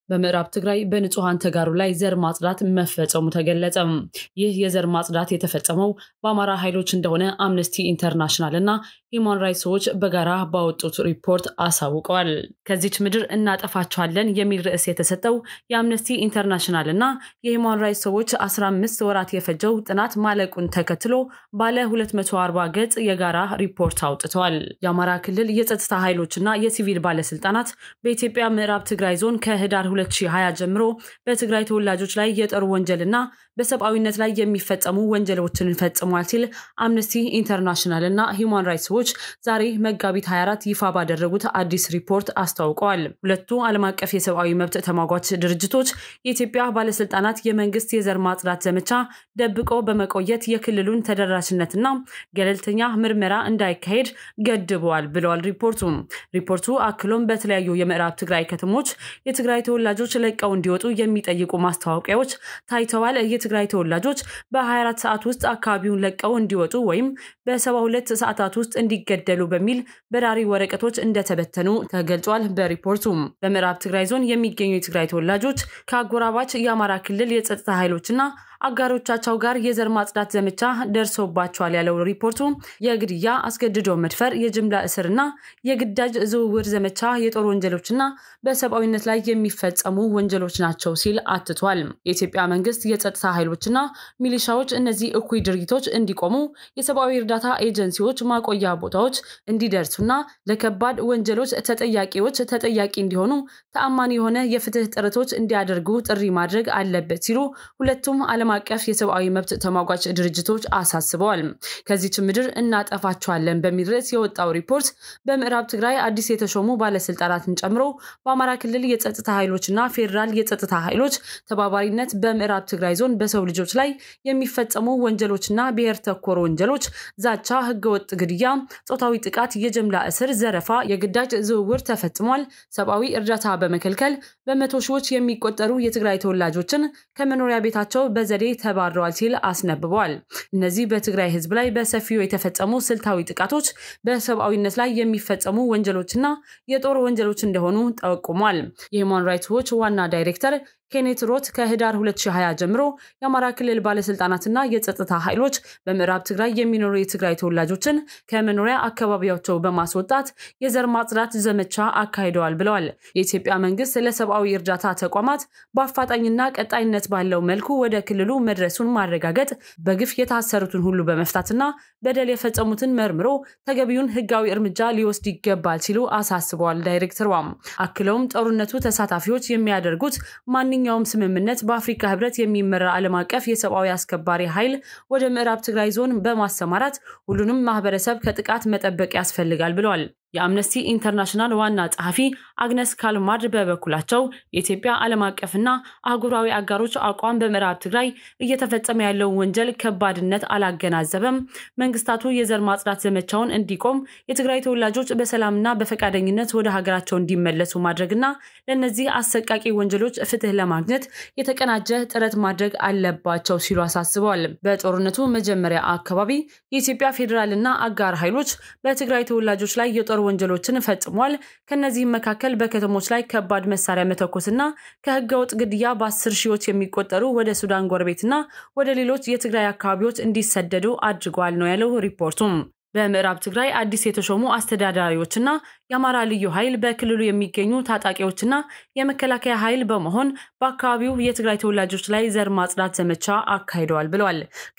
በምዕራብ ትግራይ በንጹሐን ተጋሩ ላይ ዘር ማጽዳት መፈጸሙ ተገለጸ። ይህ የዘር ማጽዳት የተፈጸመው በአማራ ኃይሎች እንደሆነ አምነስቲ ኢንተርናሽናል እና ሂውማን ራይትስ ዎች በጋራ ባወጡት ሪፖርት አሳውቀዋል። ከዚች ምድር እናጠፋቸዋለን የሚል ርዕስ የተሰጠው የአምነስቲ ኢንተርናሽናል እና የሂውማን ራይትስ ዎች 15 ወራት የፈጀው ጥናት ማለቁን ተከትሎ ባለ 240 ገጽ የጋራ ሪፖርት አውጥተዋል። የአማራ ክልል የጸጥታ ኃይሎችና የሲቪል ባለስልጣናት በኢትዮጵያ ምዕራብ ትግራይ ዞን ከህዳር 2020 ጀምሮ በትግራይ ተወላጆች ላይ የጦር ወንጀልና በሰብአዊነት ላይ የሚፈጸሙ ወንጀሎችን ፈጽሟል ሲል አምነስቲ ኢንተርናሽናል እና ሂውማን ራይትስ ዎች ዛሬ መጋቢት 24 ይፋ ባደረጉት አዲስ ሪፖርት አስታውቀዋል። ሁለቱ ዓለም አቀፍ የሰብአዊ መብት ተሟጓች ድርጅቶች የኢትዮጵያ ባለስልጣናት የመንግስት የዘር ማጽዳት ዘመቻ ደብቆ በመቆየት የክልሉን ተደራሽነትና ገለልተኛ ምርመራ እንዳይካሄድ ገድበዋል ብለዋል ሪፖርቱ። ሪፖርቱ አክሎም በተለያዩ የምዕራብ ትግራይ ከተሞች የትግራይ ተወላጆች ለቀው እንዲወጡ የሚጠይቁ ማስታወቂያዎች ታይተዋል። የትግራይ ተወላጆች በ24 ሰዓት ውስጥ አካባቢውን ለቀው እንዲወጡ ወይም በ72 ሰዓታት ውስጥ እንዲገደሉ በሚል በራሪ ወረቀቶች እንደተበተኑ ተገልጿል። በሪፖርቱ በምዕራብ ትግራይ ዞን የሚገኙ የትግራይ ተወላጆች ከአጎራባች የአማራ ክልል የጸጥታ ኃይሎችና አጋሮቻቸው ጋር የዘር ማጽዳት ዘመቻ ደርሶባቸዋል ያለው ሪፖርቱ የግድያ፣ አስገድዶ መድፈር፣ የጅምላ እስርና የግዳጅ ዝውውር ዘመቻ የጦር ወንጀሎችና በሰብአዊነት ላይ የሚፈጸሙ ወንጀሎች ናቸው ሲል አትቷል። የኢትዮጵያ መንግስት የጸጥታ ኃይሎችና ሚሊሻዎች እነዚህ እኩይ ድርጊቶች እንዲቆሙ፣ የሰብአዊ እርዳታ ኤጀንሲዎች ማቆያ ቦታዎች እንዲደርሱና ለከባድ ወንጀሎች ተጠያቂዎች ተጠያቂ እንዲሆኑ ተአማኒ የሆነ የፍትህ ጥረቶች እንዲያደርጉ ጥሪ ማድረግ አለበት ሲሉ ሁለቱም ዓለም አቀፍ የሰብአዊ መብት ተሟጓች ድርጅቶች አሳስበዋል። ከዚች ምድር እናጠፋቸዋለን በሚል ርዕስ የወጣው ሪፖርት በምዕራብ ትግራይ አዲስ የተሾሙ ባለስልጣናትን ጨምሮ በአማራ ክልል የጸጥታ ኃይሎችና ፌዴራል የጸጥታ ኃይሎች ተባባሪነት በምዕራብ ትግራይ ዞን በሰው ልጆች ላይ የሚፈጸሙ ወንጀሎችና ብሔር ተኮር ወንጀሎች፣ ዛቻ፣ ህገወጥ ግድያ፣ ጾታዊ ጥቃት፣ የጅምላ እስር፣ ዘረፋ፣ የግዳጅ ዝውውር ተፈጽሟል። ሰብአዊ እርዳታ በመከልከል በመቶ ሺዎች የሚቆጠሩ የትግራይ ተወላጆችን ከመኖሪያ ቤታቸው በዘዴ ተባረዋል ሲል አስነብበዋል። እነዚህ በትግራይ ህዝብ ላይ በሰፊው የተፈጸሙ ስልታዊ ጥቃቶች በሰብአዊነት ላይ የሚፈጸሙ ወንጀሎችና የጦር ወንጀሎች እንደሆኑ ጠቁሟል። የሂውማን ራይትስ ዎች ዋና ዳይሬክተር ኬኔት ሮት ከህዳር 2020 ጀምሮ የአማራ ክልል ባለስልጣናትና የጸጥታ ኃይሎች በምዕራብ ትግራይ የሚኖሩ የትግራይ ተወላጆችን ከመኖሪያ አካባቢያቸው በማስወጣት የዘር ማጽዳት ዘመቻ አካሂደዋል ብለዋል። የኢትዮጵያ መንግስት ለሰብአዊ እርዳታ ተቋማት በአፋጣኝና ቀጣይነት ባለው መልኩ ወደ ክልሉ መድረሱን ማረጋገጥ፣ በግፍ የታሰሩትን ሁሉ በመፍታትና በደል የፈጸሙትን መርምሮ ተገቢውን ህጋዊ እርምጃ ሊወስድ ይገባል ሲሉ አሳስበዋል። ዳይሬክተሯም አክለውም ጦርነቱ ተሳታፊዎች የሚያደርጉት ማንኛውም ስምምነት በአፍሪካ ህብረት የሚመራ ዓለም አቀፍ የሰብአዊ አስከባሪ ኃይል ወደ ምዕራብ ትግራይ ዞን በማሰማራት ሁሉንም ማህበረሰብ ከጥቃት መጠበቅ ያስፈልጋል ብለዋል። የአምነስቲ ኢንተርናሽናል ዋና ጸሐፊ አግነስ ካልማርድ በበኩላቸው የኢትዮጵያ ዓለም አቀፍና አህጉራዊ አጋሮች አቋም በምዕራብ ትግራይ እየተፈጸመ ያለውን ወንጀል ከባድነት አላገናዘበም፣ መንግስታቱ የዘር ማጽዳት ዘመቻውን እንዲቆም፣ የትግራይ ተወላጆች በሰላምና በፈቃደኝነት ወደ ሀገራቸው እንዲመለሱ ማድረግና ለእነዚህ አሰቃቂ ወንጀሎች ፍትህ ለማግኘት የተቀናጀ ጥረት ማድረግ አለባቸው ሲሉ አሳስበዋል። በጦርነቱ መጀመሪያ አካባቢ የኢትዮጵያ ፌዴራልና አጋር ኃይሎች በትግራይ ተወላጆች ላይ የጦር ወንጀሎችን ፈጽሟል። ከነዚህም መካከል በከተሞች ላይ ከባድ መሳሪያ መተኮስና ከህገወጥ ግድያ በአስር ሺዎች የሚቆጠሩ ወደ ሱዳን ጎረቤትና ወደ ሌሎች የትግራይ አካባቢዎች እንዲሰደዱ አድርጓል ነው ያለው ሪፖርቱም። በምዕራብ ትግራይ አዲስ የተሾሙ አስተዳዳሪዎችና የአማራ ልዩ ኃይል በክልሉ የሚገኙ ታጣቂዎችና የመከላከያ ኃይል በመሆን በአካባቢው የትግራይ ተወላጆች ላይ ዘር ማጽዳት ዘመቻ አካሂደዋል ብለዋል።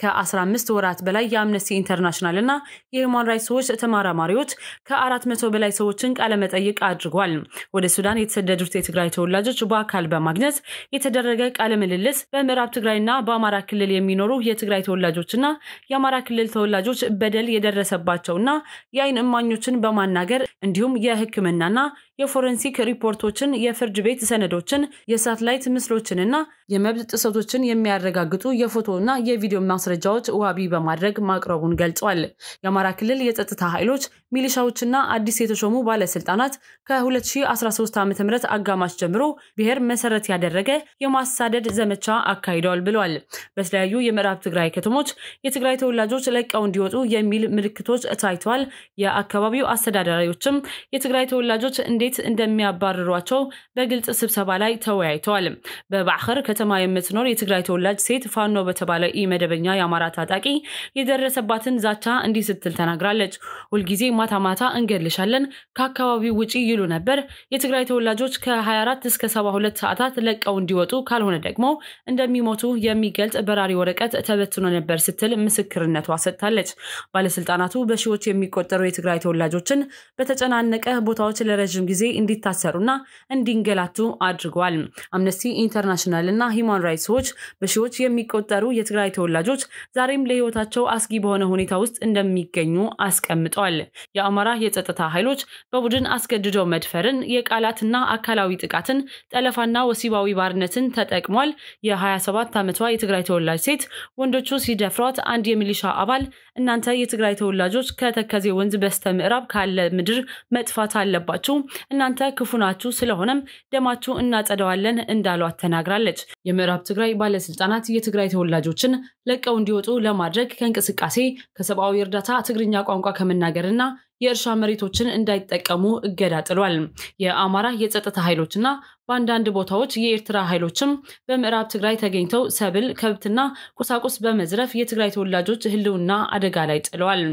ከ15 ወራት በላይ የአምነስቲ ኢንተርናሽናል እና የሂውማን ራይትስ ዎች ተመራማሪዎች ከአራት መቶ በላይ ሰዎችን ቃለመጠይቅ አድርጓል። ወደ ሱዳን የተሰደዱት የትግራይ ተወላጆች በአካል በማግኘት የተደረገ ቃለ ምልልስ በምዕራብ ትግራይና በአማራ ክልል የሚኖሩ የትግራይ ተወላጆችና የአማራ ክልል ተወላጆች በደል የደረሰባቸውና የአይን እማኞችን በማናገር እንዲሁም የሕክምናና የፎረንሲክ ሪፖርቶችን፣ የፍርድ ቤት ሰነዶችን፣ የሳትላይት ምስሎችንና የመብት ጥሰቶችን የሚያረጋግጡ የፎቶና የቪዲዮ ማስረጃዎች ዋቢ በማድረግ ማቅረቡን ገልጿል። የአማራ ክልል የጸጥታ ኃይሎች ሚሊሻዎችና አዲስ የተሾሙ ባለስልጣናት ከ2013 ዓ ም አጋማሽ ጀምሮ ብሔር መሰረት ያደረገ የማሳደድ ዘመቻ አካሂደዋል ብለዋል። በተለያዩ የምዕራብ ትግራይ ከተሞች የትግራይ ተወላጆች ለቀው እንዲወጡ የሚል ምልክቶች ምልክቶች ታይተዋል። የአካባቢው አስተዳዳሪዎችም የትግራይ ተወላጆች እንዴት እንደሚያባርሯቸው በግልጽ ስብሰባ ላይ ተወያይተዋል። በባዕኸር ከተማ የምትኖር የትግራይ ተወላጅ ሴት ፋኖ በተባለ ኢ መደበኛ የአማራ ታጣቂ የደረሰባትን ዛቻ እንዲህ ስትል ተናግራለች። ሁልጊዜ ማታ ማታ እንገልሻለን፣ ከአካባቢው ውጪ ይሉ ነበር። የትግራይ ተወላጆች ከ24 እስከ 72 ሰዓታት ለቀው እንዲወጡ ካልሆነ ደግሞ እንደሚሞቱ የሚገልጽ በራሪ ወረቀት ተበትኖ ነበር ስትል ምስክርነቷ ሰጥታለች። ባለስልጣናቱ በሺዎች የሚቆጠሩ የትግራይ ተወላጆችን በተጨናነቀ ቦታዎች ለረዥም ጊዜ እንዲታሰሩና እንዲንገላቱ አድርገዋል። አምነስቲ ኢንተርናሽናል እና ሂውማን ራይትስ ዎች በሺዎች የሚቆጠሩ የትግራይ ተወላጆች ዛሬም ለሕይወታቸው አስጊ በሆነ ሁኔታ ውስጥ እንደሚገኙ አስቀምጠዋል። የአማራ የጸጥታ ኃይሎች በቡድን አስገድደው መድፈርን፣ የቃላትና አካላዊ ጥቃትን፣ ጠለፋና ወሲባዊ ባርነትን ተጠቅሟል። የ27 ዓመቷ የትግራይ ተወላጅ ሴት ወንዶቹ ሲደፍሯት አንድ የሚሊሻ አባል እናንተ የትግራይ ተወላጆች ከተከዜ ወንዝ በስተ ምዕራብ ካለ ምድር መጥፋት አለባችሁ፣ እናንተ ክፉ ናችሁ፣ ስለሆነም ደማችሁ እናጸደዋለን እንዳሏት ተናግራለች። የምዕራብ ትግራይ ባለስልጣናት የትግራይ ተወላጆችን ለቀው እንዲወጡ ለማድረግ ከእንቅስቃሴ ከሰብአዊ እርዳታ ትግርኛ ቋንቋ ከመናገርና የእርሻ መሬቶችን እንዳይጠቀሙ እገዳ ጥሏል። የአማራ የጸጥታ ኃይሎችና በአንዳንድ ቦታዎች የኤርትራ ኃይሎችም በምዕራብ ትግራይ ተገኝተው ሰብል፣ ከብትና ቁሳቁስ በመዝረፍ የትግራይ ተወላጆች ሕልውና አደጋ ላይ ጥለዋል።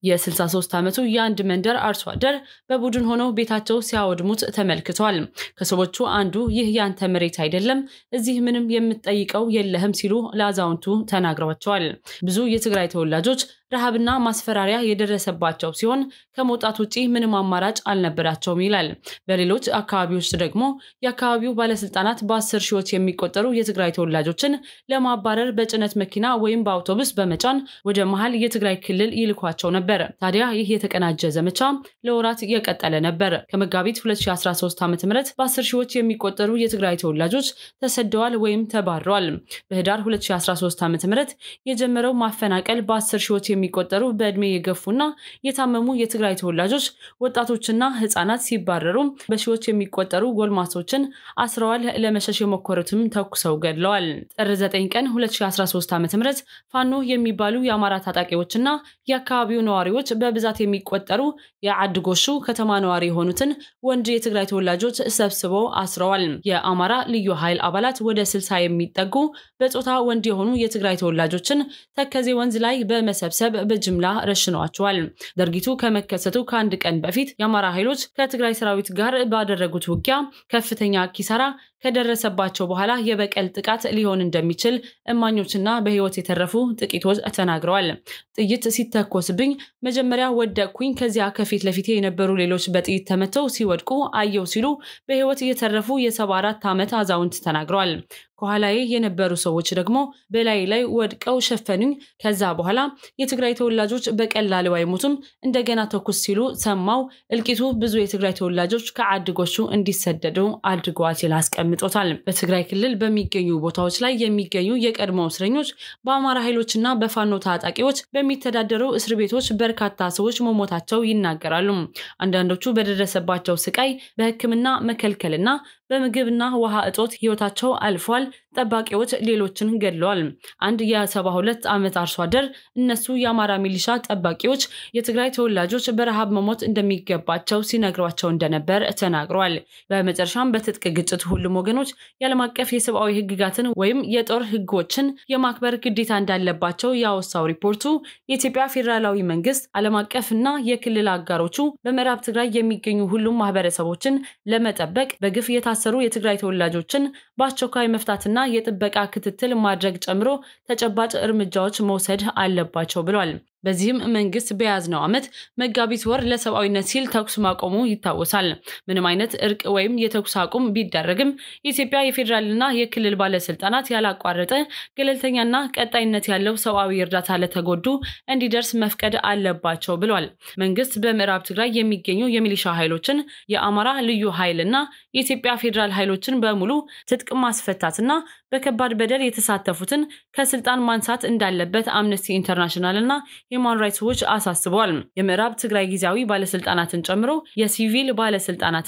የ63 ዓመቱ የአንድ መንደር አርሶ አደር በቡድን ሆነው ቤታቸው ሲያወድሙት ተመልክተዋል። ከሰዎቹ አንዱ ይህ ያንተ መሬት አይደለም፣ እዚህ ምንም የምትጠይቀው የለህም ሲሉ ለአዛውንቱ ተናግረዋቸዋል። ብዙ የትግራይ ተወላጆች ረሃብና ማስፈራሪያ የደረሰባቸው ሲሆን ከመውጣት ውጪ ምንም አማራጭ አልነበራቸውም ይላል። በሌሎች አካባቢዎች ደግሞ የአካባቢው ባለስልጣናት በአስር ሺዎች የሚቆጠሩ የትግራይ ተወላጆችን ለማባረር በጭነት መኪና ወይም በአውቶቡስ በመጫን ወደ መሀል የትግራይ ክልል ይልኳቸው ነበር። ታዲያ ይህ የተቀናጀ ዘመቻ ለወራት የቀጠለ ነበር። ከመጋቢት 2013 ዓ ም በአስር ሺዎች የሚቆጠሩ የትግራይ ተወላጆች ተሰደዋል ወይም ተባረዋል። በህዳር 2013 ዓ ም የጀመረው ማፈናቀል በአስር ሺዎች የሚቆጠሩ በዕድሜ የገፉና የታመሙ የትግራይ ተወላጆች ወጣቶችና ህጻናት ሲባረሩ በሺዎች የሚቆጠሩ ጎልማሶችን አስረዋል። ለመሸሽ የሞከሩትም ተኩሰው ገድለዋል። ጥር 9 ቀን 2013 ዓ ም ፋኖ የሚባሉ የአማራ ታጣቂዎችና የአካባቢው ነዋሪዎች በብዛት የሚቆጠሩ የአድጎሹ ከተማ ነዋሪ የሆኑትን ወንድ የትግራይ ተወላጆች ሰብስበው አስረዋል። የአማራ ልዩ ኃይል አባላት ወደ 60 የሚጠጉ በጾታ ወንድ የሆኑ የትግራይ ተወላጆችን ተከዜ ወንዝ ላይ በመሰብሰብ በጅምላ ረሽነዋቸዋል። ድርጊቱ ከመከሰቱ ከአንድ ቀን በፊት የአማራ ኃይሎች ከትግራይ ሰራዊት ጋር ባደረጉት ውጊያ ከፍተኛ ኪሳራ ከደረሰባቸው በኋላ የበቀል ጥቃት ሊሆን እንደሚችል እማኞችና በህይወት የተረፉ ጥቂቶች ተናግረዋል። ጥይት ሲተኮስብኝ መጀመሪያ ወደቅኩኝ፣ ከዚያ ከፊት ለፊቴ የነበሩ ሌሎች በጥይት ተመተው ሲወድቁ አየው ሲሉ በህይወት የተረፉ የሰባ አራት ዓመት አዛውንት ተናግረዋል። ከኋላዬ የነበሩ ሰዎች ደግሞ በላይ ላይ ወድቀው ሸፈኑኝ። ከዛ በኋላ የትግራይ ተወላጆች በቀላሉ አይሞቱም፣ እንደገና ተኩስ ሲሉ ሰማው። እልቂቱ ብዙ የትግራይ ተወላጆች ከአድጎቹ እንዲሰደዱ አድርገዋል ሲል አስቀምጦታል። በትግራይ ክልል በሚገኙ ቦታዎች ላይ የሚገኙ የቀድሞ እስረኞች በአማራ ኃይሎችና በፋኖ ታጣቂዎች በሚተዳደሩ እስር ቤቶች በርካታ ሰዎች መሞታቸው ይናገራሉ። አንዳንዶቹ በደረሰባቸው ስቃይ በሕክምና መከልከልና በምግብና ውሃ እጦት ህይወታቸው አልፏል። ጠባቂዎች ሌሎችን ገድለዋል። አንድ የሰባ ሁለት ዓመት አርሶ አደር እነሱ የአማራ ሚሊሻ ጠባቂዎች የትግራይ ተወላጆች በረሃብ መሞት እንደሚገባቸው ሲነግሯቸው እንደነበር ተናግረዋል። በመጨረሻም በትጥቅ ግጭት ሁሉም ወገኖች የዓለም አቀፍ የሰብአዊ ህግጋትን ወይም የጦር ህጎችን የማክበር ግዴታ እንዳለባቸው ያወሳው ሪፖርቱ የኢትዮጵያ ፌዴራላዊ መንግስት ዓለም አቀፍ እና የክልል አጋሮቹ በምዕራብ ትግራይ የሚገኙ ሁሉም ማህበረሰቦችን ለመጠበቅ በግፍ የታሰሩ የትግራይ ተወላጆችን በአስቸኳይ መፍታትና የጥበቃ ክትትል ማድረግ ጨምሮ ተጨባጭ እርምጃዎች መውሰድ አለባቸው ብሏል። በዚህም መንግስት በያዝነው ዓመት መጋቢት ወር ለሰብአዊነት ሲል ተኩስ ማቆሙ ይታወሳል። ምንም አይነት እርቅ ወይም የተኩስ አቁም ቢደረግም የኢትዮጵያ የፌዴራልና የክልል ባለስልጣናት ያላቋረጠ ገለልተኛና ቀጣይነት ያለው ሰብአዊ እርዳታ ለተጎዱ እንዲደርስ መፍቀድ አለባቸው ብሏል። መንግስት በምዕራብ ትግራይ የሚገኙ የሚሊሻ ኃይሎችን፣ የአማራ ልዩ ኃይልና የኢትዮጵያ ፌዴራል ኃይሎችን በሙሉ ትጥቅ ማስፈታትና በከባድ በደል የተሳተፉትን ከስልጣን ማንሳት እንዳለበት አምነስቲ ኢንተርናሽናል እና ሂውማን ራይትስ ዎች አሳስበዋል። የምዕራብ ትግራይ ጊዜያዊ ባለስልጣናትን ጨምሮ የሲቪል ባለስልጣናትና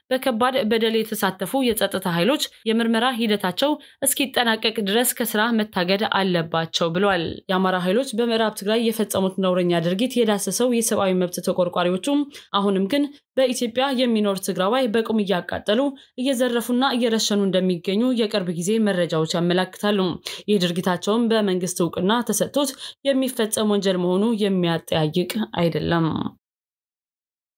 በከባድ በደል የተሳተፉ የጸጥታ ኃይሎች የምርመራ ሂደታቸው እስኪጠናቀቅ ድረስ ከስራ መታገድ አለባቸው ብሏል። የአማራ ኃይሎች በምዕራብ ትግራይ የፈጸሙት ነውረኛ ድርጊት የዳሰሰው የሰብአዊ መብት ተቆርቋሪዎቹም አሁንም ግን በኢትዮጵያ የሚኖር ትግራዋይ በቁም እያቃጠሉ እየዘረፉና እየረሸኑ እንደሚገኙ የቅርብ ጊዜ መረጃዎች ያመላክታሉ። ይህ ድርጊታቸውም በመንግስት እውቅና ተሰጥቶት የሚፈጸም ወንጀል መሆኑ የሚያጠያይቅ አይደለም።